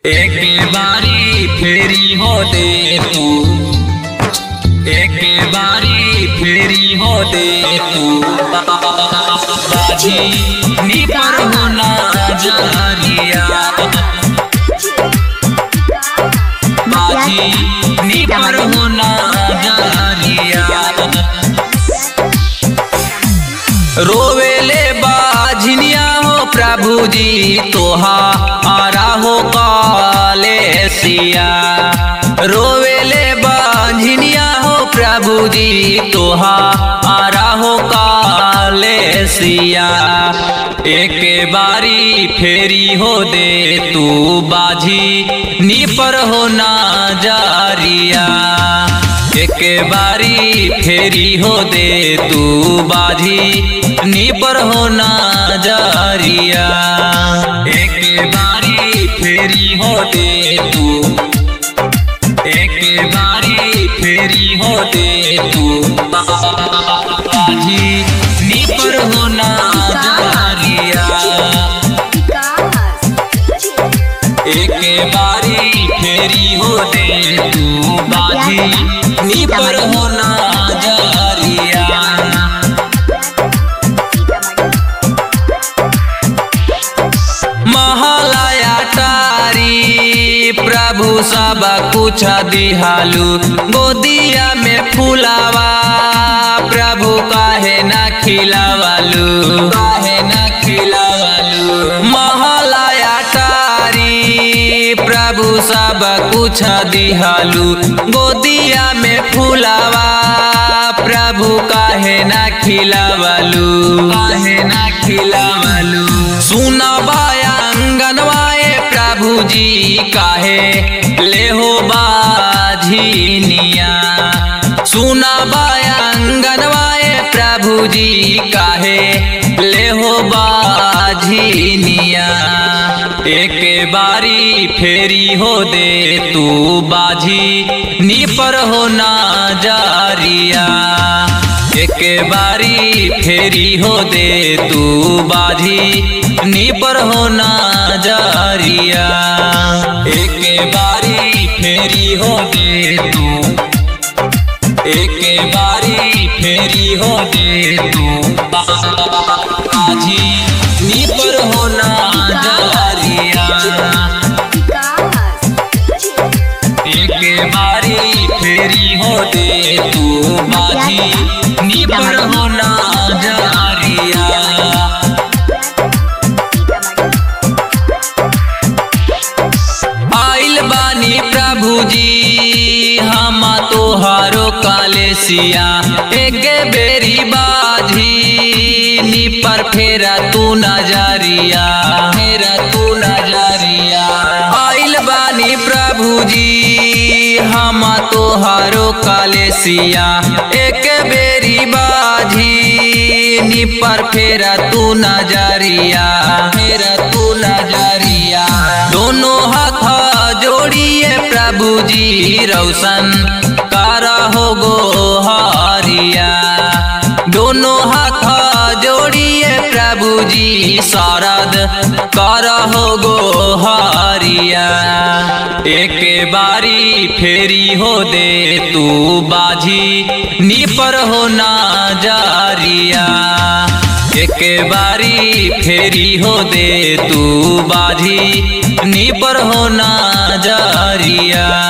एक बारी फेरी हो दे तू एक बारी फेरी हो दे तू बाजी नी पर होना जारिया बाजी नी पर होना जारिया रोवेले बाझनिया हो प्रभु जी तोहा आरा हो काले सिया रोवेले बाझनिया हो प्रभु जी तोहा आरा हो काले सिया एक बारी फेरी हो दे तू बाझी नी पर हो ना जारिया एक बारी फेरी हो दे तू बाधी नी पर होना जारिया एक बारी फेरी हो दे तू एक बारी फेरी हो दे तू बाधी नी पर होना जारिया एक बारी फेरी हो दे तू बाधी नी पर होना जारिया महालया तारी प्रभु सब कुछ दिहालू गोदिया में फुलावा प्रभु काहे ना खिलावालू काहे ना खिलावालू महालया तारी प्रभु सब कुछ दिहालू गोदिया में फुलावा प्रभु काहे ना खिलावालू काहे ना खिलावालू सुनवाया अंगनवाए प्रभु जी काहे ले हो बाझिनिया सुनवाया अंगनवाए प्रभु जी काहे ले हो बाझिनिया एक बारी फेरी हो दे तू बाझी नी पर हो ना जारिया एक बारी फेरी हो दे तू बाधी नी पर होना जारिया एक बारी फेरी हो दे तू एक बारी फेरी हो दे तू बाधी नी पर होना जारिया एक बारी फेरी हो दे तू बाधी नी पर होना जारिया आइल बानी प्रभु जी हम तोहारो कालेसिया एक बेरी बाधी नी पर फेरा तू नजरिया फेरा तू नजरिया आइल बानी प्रभु जी हम तोहारो कालेसिया एक बेरी बाधी नी पर फेरा तू नजरिया फेरा तू नजरिया दोनों हाथ जोड़िए प्रभु जी रोशन कारा हो गो हारिया दोनों हाथ जोड़िए प्रभु जी शारद कारा हो गो हारिया एक बारी फेरी हो दे तू बाझी नी पर होना जारिया एक बारी फेरी हो दे तू बाधी नी पर होना जारिया